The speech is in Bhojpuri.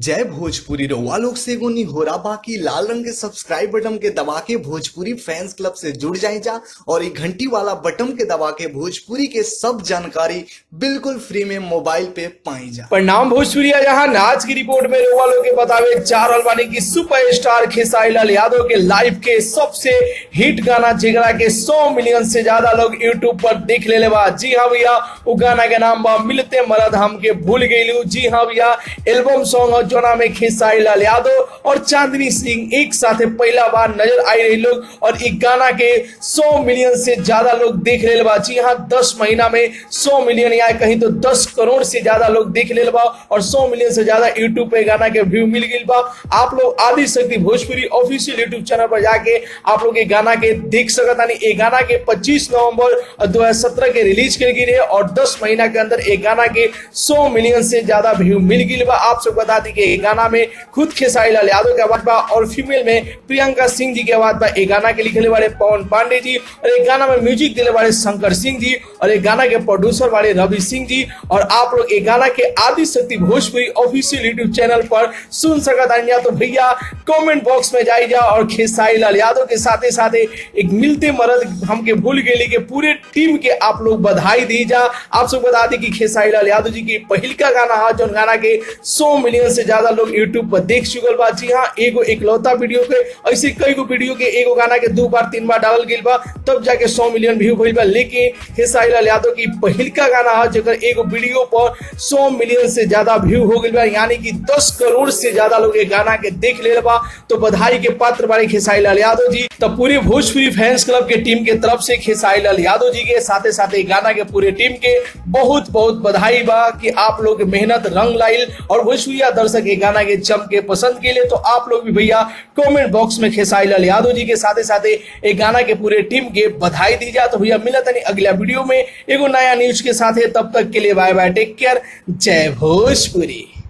जय भोजपुरी रउआ लोग से एगो निहोरा बाकी लाल रंग के सब्सक्राइब बटन के दबा के भोजपुरी फैंस क्लब से जुड़ जाए जा और ये घंटी वाला बटन के दबा के भोजपुरी के सब जानकारी बिल्कुल फ्री में मोबाइल पे पाई जा परिणाम भोजपुरिया जहां आज की रिपोर्ट में रउआ लोग के बतावे चार अलवानी की सुपरस्टार खेसारी लाल यादव के लाइव के सबसे हिट गाना जेकरा के 100 मिलियन से ज्यादा लोग यूट्यूब पर देख ले बा जी हाँ भैया वो गाना के नाम बा मिलते मरद हमके भूल गईलू जी हाँ भैया एल्बम सॉन्ग और जोना में खेसारी लाल यादव और चांदनी सिंह एक साथ पहला बार नजर आई रही लोग और एक गाना के 100 मिलियन से ज्यादा लोग देख ले बा जी हाँ 10 महीना में 100 मिलियन या कहीं तो 10 करोड़ से ज्यादा लोग देख ले बा और 100 मिलियन से ज्यादा यूट्यूब पे गाना के व्यू मिल गई बा आप लोग Adi Shakti Bhojpuri official YouTube channel पर जाके आप लोग ये गाना के देख सकत यानी ये गाना के 25 नवंबर 2017 के रिलीज कर गई रहे और 10 महीना के अंदर एक गाना के 100 मिलियन से ज्यादा व्यू मिल गई बा आप सब बता दी कि ये गाना में खुद खेसारी लाल यादव के आवाज बा और फीमेल में प्रियंका सिंह जी के आवाज बा ये गाना के लिखले वाले पवन पांडे जी और एक गाना में म्यूजिक दिले वाले शंकर सिंह जी और एक गाना के प्रोड्यूसर वाले रवि सिंह जी और आप लोग एक गाना के Adi Shakti Bhojpuri official YouTube channel पर सुन सकत आनिया तो भैया कमेंट बॉक्स में जाई जा और खेसारी लाल यादव के साथ साथ एक मिलते मरद हमके भूल गए के पूरे टीम के आप लोग बधाई दी जा आप सब बता दी कि खेसारी लाल यादव जी की पहिल का गाना है जो गाना के 100 मिलियन से ज्यादा लोग यूट्यूब पर देख चुकल बा जी हाँ एगो इकलौता वीडियो के ऐसे कई गो वीडियो के एगो गाना के दो बार तीन बार डालल गई बा तब जाके 100 मिलियन व्यू भइल बा लेकिन खेसारी लाल यादव की पहिल का गाना है जेकर एगो वीडियो पर 100 मिलियन से ज्यादा व्यू हो गई बा यानी कि 10 करोड़ से ज्यादा लोग ये गाना के देख ले बा तो बधाई के पात्र बारे खेसारी लाल यादव जी तो पूरे भोजपुरी फैंस क्लब के टीम के तरफ से खेसारी लाल यादव जी के साथ साथ गाना के पूरे टीम के बहुत बहुत बधाई बा कि आप लोग मेहनत रंग लाइल और भोजपुरिया दर्शक ये गाना के जम के पसंद के लिए तो आप लोग भी भैया कमेंट बॉक्स में खेसारी लाल यादव जी के साथ साथ एक गाना के पूरे टीम के बधाई दी जा तो भैया मिला तनी अगला वीडियो में एगो नया न्यूज के साथ तब तक के लिए बाय बाय टेक केयर जय भोजपुरी